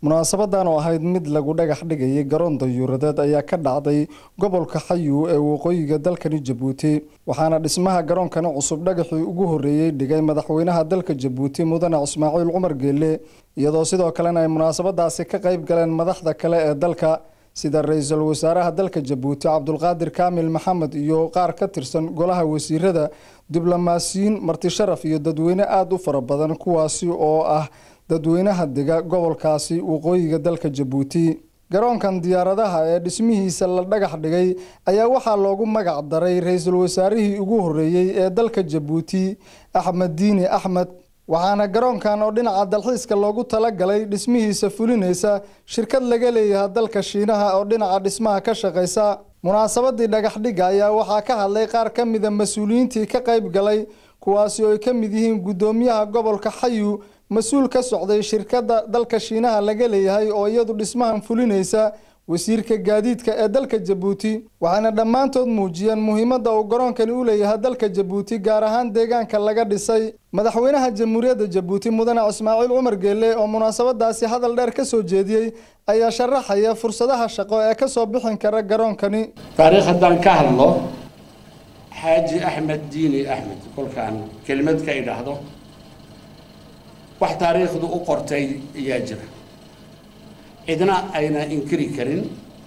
munaasabadan oo ahayd mid lagu dhagax dhigayay garoon dayuuradeed ayaa ka dhacday gobolka xayu ee waqooyiga dalkani jabuuti waxaana dhismaha garoonkani cusub dhagaxii ugu horreeyey dhigay madaxweynaha dalka jabuuti mudane ismaaciil cumar geelle iyadoo sidoo kalena ay munaasabadaasi ka qayb galeen madaxda kale ee dalka sida ra-iisul wasaaraha dalka jabuuti cabdulqaadir kaamil maxamed iyo qaar ka tirsan golaha wasiirada diblomaasiyiin martisharaf iyo dadweyne aada u fara badan kuwaasi oo ah dadweynaha dega gobolkaasi waqooyiga dalka jabuuti garoonkan diyaaradaha ee dhismihiisa la dhagax dhigay ayaa waxaa loogu magac daray ra-iisul wasaarihii ugu horreeyey ee dalka jabuuti axmed diini axmed waxaana garoonkan oo dhinaca dalxiiska loogu talagalay dhismihiisa fulinaysa shirkad laga leeyahay dalka shiinaha oo dhinaca dhismaha ka shaqaysa munaasabadii dhagaxdhigga ayaa waxaa ka hadlay qaar ka mida mas-uuliyiintii ka qayb galay kuwaasi oo ay ka mid yihiin guddoomiyaha gobolka xayu mas-uul ka socday shirkadda dalka shiinaha laga leeyahay oo iyadu dhismahan fulinaysa wasiirka gaadiidka ee dalka jabuuti waxaana dhammaantood muujiyeen muhiimadda uu garoonkani u leeyahay dalka jabuuti gaar ahaan deegaanka laga dhisay madaxweynaha jamhuuriyadda jabuuti mudane ismaaciil cumar geelle oo munaasabadaasi hadal dheer ka soo jeediyey ayaa sharaxaya fursadaha shaqo ee ka soo bixin kara garoonkani taariikh haddaan ka hadlo xaaji axmed diini axmed kolkaan kelimad ka idhaahdo wax taariikhdu u qortay ayaa jira cidna ayna inkiri karin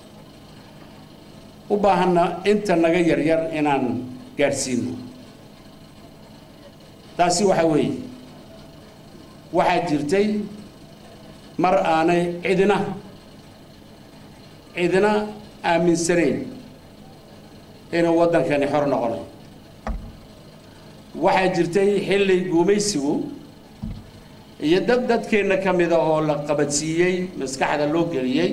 u baahanna inta naga yaryar inaan gaadhsiino taasi waxa weeye waxaa jirtay mar aanay cidina cidina aaminsanayn inuu waddankani xor noqonayo waxaa jirtay xilli guumaysigu iyo dad dadkeenna ka mida oo la qabadsiiyey maskaxda loo geliyey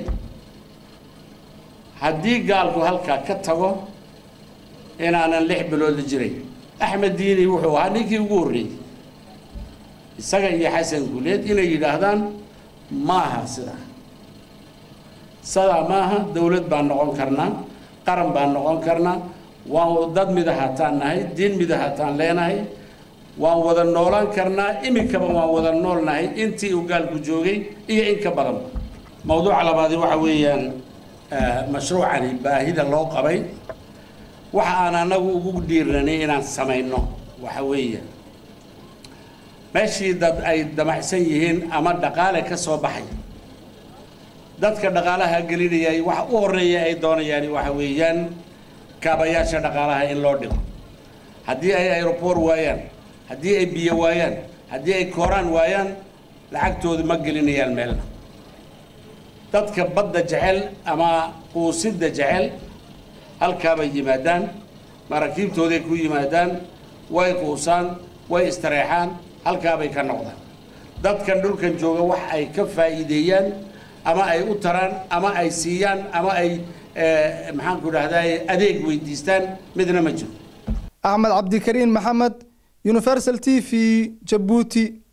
haddii gaalku halkaa ka tago inaanan lix bilood la jiray axmed diini wuxuu ahaa ninkii ugu horreeyey isaga iyo xasan guuleed inay yidhaahdaan ma aha sidaa sidaa ma aha dawlad baan noqon karnaa qaran baan noqon karnaa waan dad midahataan nahay diin midahataan leenahay waan wada noolaan karnaa iminkaba waan wada noolnahay intii uu gaalku joogay iyo in ka badanba mawduuca labaadi waxa weeyaan mashruucani baahida loo qabay waxa aan anagu ugu dhiirnanay inaan samayno waxa weeyaan meeshii dad ay damacsan yihiin ama dhaqaale ka soo baxay dadka dhaqaalaha gelinayay waxa u horreeya ay doonayaan waxa weeyaan kaabayaasha dhaqaalaha in loo dhigo haddii ay aeroport waayaan haddii ay biyo waayaan haddii ay kooraan waayaan lacagtooda ma gelinayaan meelna dadka badda jecel ama quusidda jecel halkaabay yimaadaan maraakiibtooday ku yimaadaan way quusaan way istareexaan halkaabay ka noqdaan dadkan dhulkan jooga wax ay ka faa'iideeyaan ama ay u taraan ama ay siiyaan ama ay maxaanku dhahdaa adeeg weydiistaan midna ma jiro axmed cabdikariin maxamed universal t v jabuuti